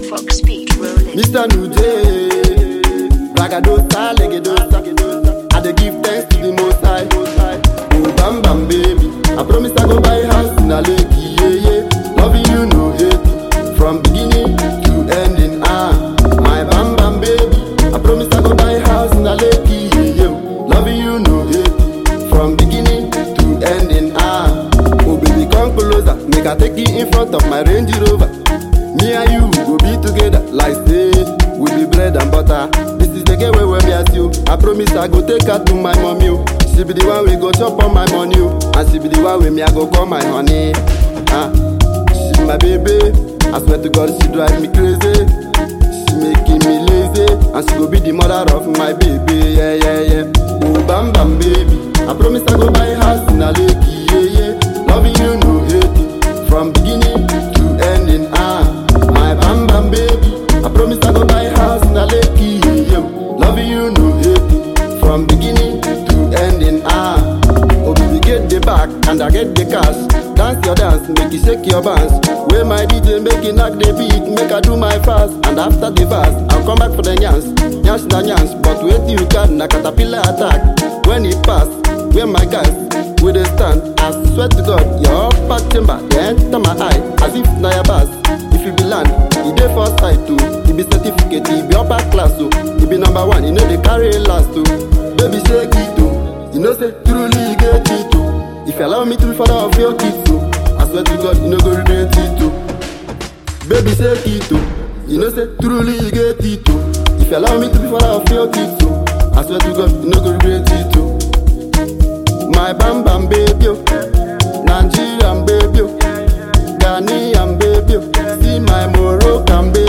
Fox Beat rolling. Mr. Nuje, Ragadosa, Legedosa. I dey give thanks to the Most High. Oh, bam bam baby, I promise I go buy house in a lake, yeah yeah. Loving you no hate, from beginning to ending. Ah, my bam bam baby, I promise I go buy house in a lake, yeah yeah. Loving you no hate, from beginning to ending. Ah, oh baby come closer, make I take you in front of my Range Rover. Me and you go be together like say we be bread and butter. This is the game where we as you. I promise I go take her to my mommy. oh. She be the one we go chop on my money, oh. and she be the one with me I go call my honey. Ah, she my baby. I swear to God she drive me crazy. She making me lazy, and she go be the mother of my baby. Yeah yeah yeah. Oh bam bam baby, I promise I go buy house in a lake. Yeah yeah. Loving you no hate it. from beginning to ending. Ah, my bam bam baby. I promise I go buy house in a lake. Yeah, loving you no hate it. from beginning to ending. Ah, oh baby get the back and I get the cash. Dance your dance, make you shake your bands. Where my DJ make it knock the beat, make I do my fast. And after the fast, I'll come back for the nyans, nyans na nyans. But wait till you can, na caterpillar attack. When it pass, where my guys, we dey stand. I swear to God, your upper chamber, they enter my eye, as if na your bus. If you be land, e dey for side too. E be certificate, e be upper class o. E be number one, e no dey carry last o. Baby shake it o, you know say truly you get it o. If you allow me to be father of your kids o, I swear to God, you no go regret it o. Baby shake it o, you know say truly you get it o. If you allow me to be father of your kids o, I swear to God, you no go regret it o. My bam bam baby, oh. Nigerian baby, oh. Ghanaian baby, oh. see my Moroccan baby.